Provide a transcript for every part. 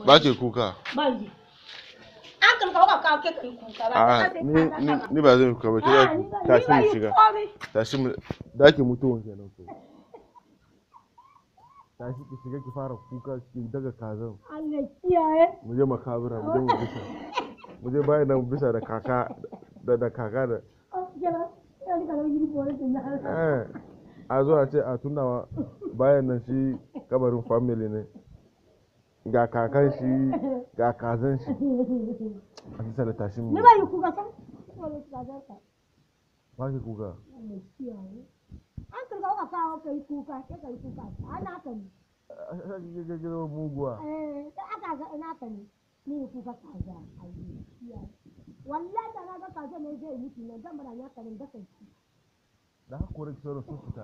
ba ke kuka ban ji an kan kawo ka kawo ke kai kuka ba a ka sai ni ka ni saka. ni ba zan kuka ba ke Ah, za ni ki ba- tashi ni ba mu yi shiga komai. tashi mu daki mutuwan kenan ko tashi ki shiga ki fara kuka ki daga kazan Allah kiyaye mu je makabura mu je mu bisa mu je bayan nan bisa da kaka da da kaka da oh jira ya ni kana yi bore din na eh a zo a ce a tunawa bayan nan shi kabarin family ne ga kakan shi ga kazan shi a bisa da tashi mu ni ba yi kuka san wala ka ga ka ba ki kuka Allah kiyaye an kan kawo ka kawo kai kuka ke kai kuka ana ka ne gaggawa muguwa eh da aka ga ina ka ne ni kuka kaza Allah kiyaye wallahi da na ga kaza ne zai mutu nan dan bara ya karin da kai da hakura ki sauran sun fita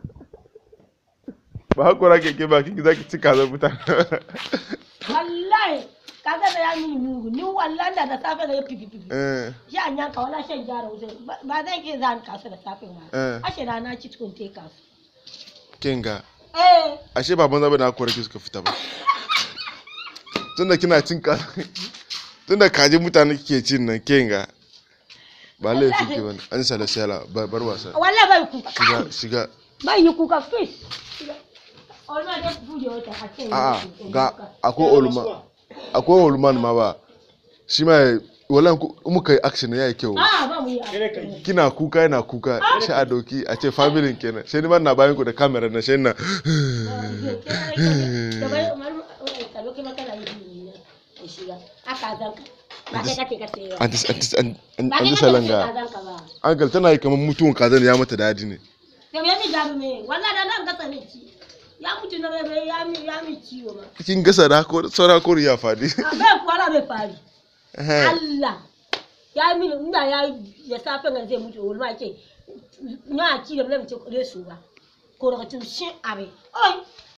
ba hakura ke ke ba ki za ki ci kazan mutane wallahi kaga da ya mini mugu ni wallahi da da safe da ya fifi fifi eh ya an yanka wala shan jara wuce ba zan ke zan kasu da safe Eh. ba ashe da na ci tukun te kasu kinga eh ashe baban zabe na hakura ki suka fita ba tunda kina cin ka tunda kaji mutane kike cin nan kinga ba laifi ke bane an sala sala bar bar wasa wallahi bai kuka shiga shiga bai yi kuka fish olma da buje wata a ce a'a ga akwai oluma akwai olman ma ba shi ma wallahi ku- in muka yi action yayi kyau a ba mu yi abu. kina kuka yana kuka sai a doki a ce familin kenan sai ni ma na bayan ku da kamera na sai na da bai umar ka loke maka da yi ne ya shiga aka zanka ba kai kake ka sayo anti anti an ba an kai kake ka salanga zanka ba ankal tana yi kamar mutuwan kazan ya mata dadi ne da me mi jaru me wallahi da nan gasa ne ci ya mutu na bai ya mi ya mi ciwo ma kin gasa da hako saura ko ya fadi a bai kuwa bai fari Allah ya mini inda ya ya safe nan zai mutu wani ma ke na ci da mun ce kure su ba ko daga tun shin abe oi